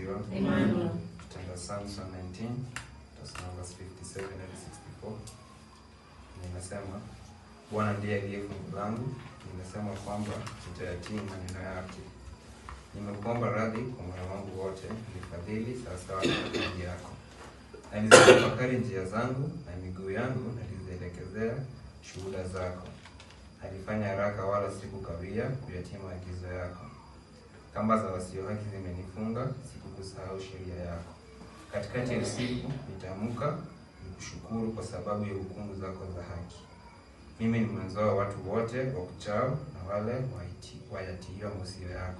asifiwe. Amen. Tutaenda Psalms 119, tutasoma verse 57 hadi 64. Nimesema Bwana ndiye aliye fungu langu, nimesema kwamba nitayatii maneno yake. Nimekuomba radhi kwa moyo wangu wote, nifadhili sawasawa na mapenzi yako. Nalizitafakari njia zangu na miguu yangu nalizielekezea shuhuda zako. Alifanya haraka wala sikukawia kuyatii maagizo yako. Kamba za wasio haki zimenifunga, sikukusahau sheria yako. Katikati ya usiku nitaamka nikushukuru kwa sababu ya hukumu zako za haki. Mimi ni mwanzo wa watu wote wakuchao na wale waiti- wayatiio mausio yako.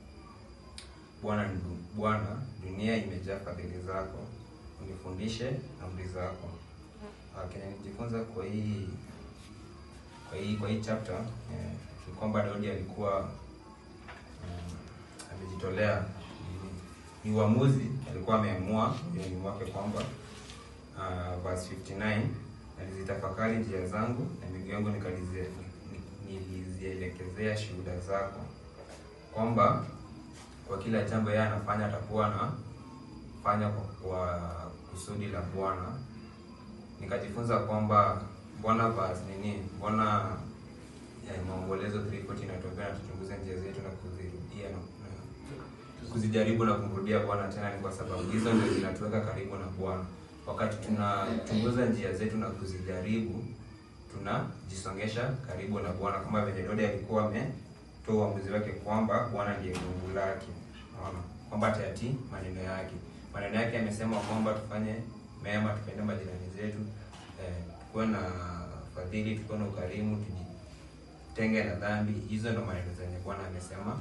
Bwana ni du- Bwana, dunia imejaa fadhili zako, unifundishe amri zako. Ah, Kenye nijifunza kwa hii kwa hii kwa hii chapter eh, ni kwamba Daudi alikuwa mm, amejitolea ni, ni uamuzi alikuwa ameamua moyoni mwake kwamba uh, verse 59 nalizitafakari njia zangu na miguu yangu nikalizie- ni- nilizielekezea shuhuda zako, kwamba kwa kila jambo yeye anafanya atakuwa na fanya kwa, kwa kusudi la Bwana. Nikajifunza kwamba mbona verse nini, mbona eh, maombolezo 340 inatuambia na tuchunguze njia zetu na kuzirudia na, na kuzijaribu na kumrudia Bwana tena, ni kwa sababu hizo ndio zinatuweka karibu na Bwana. Wakati tunachunguza njia zetu na kuzijaribu, tunajisongesha karibu na Bwana, kama venye Daudi alikuwa ametoa uamuzi wake kwamba Bwana ndiye Mungu lake, unaona kwamba atayatii maneno yake. Maneno yake amesema kwamba tufanye mema, tupende majirani zetu, eh, tukuwe na fadhili, tukuwe na ukarimu, tujitenge na dhambi. Hizo ndo maneno zenye Bwana amesema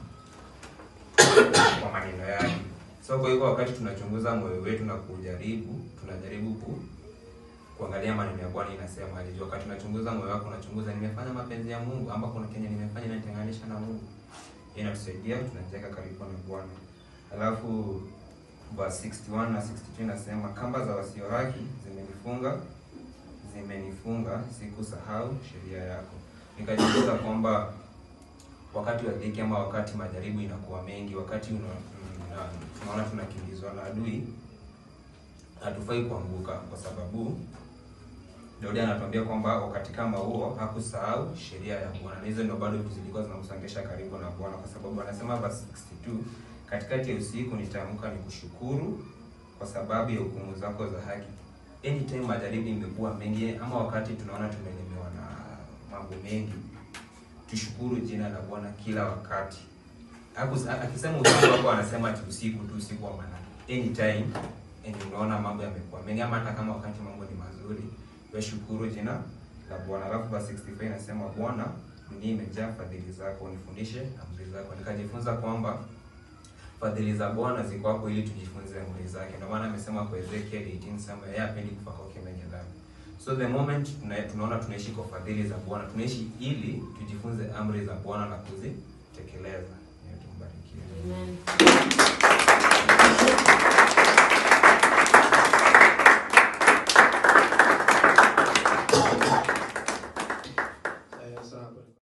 kwa maneno yake. So kwa hivyo wakati tunachunguza moyo wetu na kujaribu, tunajaribu ku kuangalia maneno ya Bwana inasema aje. Wakati tunachunguza moyo wako, unachunguza nimefanya mapenzi ya Mungu ama kuna kenye nimefanya inanitenganisha na Mungu. Hii inatusaidia tunajenga karibu na Bwana. Alafu verse 61 na 62 inasema kamba za wasio haki zimenifunga zimenifunga, sikusahau sheria yako. Nikajifunza kwamba wakati wa dhiki ama wakati majaribu inakuwa mengi, wakati una, una, tunaona tunakimbizwa na adui, hatufai kuanguka, kwa sababu Daudi anatuambia kwamba wakati kama huo hakusahau sheria ya Bwana, na hizo ndio bado zilikuwa zinamsongesha karibu na Bwana, kwa sababu anasema verse 62, katikati ya usiku nitaamka nikushukuru kwa sababu ya hukumu zako za haki. Anytime majaribu imekuwa mengi, ama wakati tunaona tumelemewa na mambo mengi, tushukuru jina la Bwana kila wakati. Hakus- Akisema usiku wako, anasema ati usiku tu, usiku wa manane, anytime and unaona mambo yamekuwa mengi, ama hata kama wakati mambo ni mazuri, we shukuru jina la Bwana. Alafu verse 65 inasema Bwana, dunia imejaa fadhili zako, unifundishe amri zako. Nikajifunza kwamba fadhili za Bwana ziko hapo ili tujifunze amri zake. Ndio maana amesema kwa Ezekiel 18 sema yeye hapendi kufa kwake mwenye dhambi. So the moment tuna, tunaona tunaishi kwa fadhili za Bwana, tunaishi ili tujifunze amri za Bwana na kuzitekeleza. Tumebarikiwa. Amen.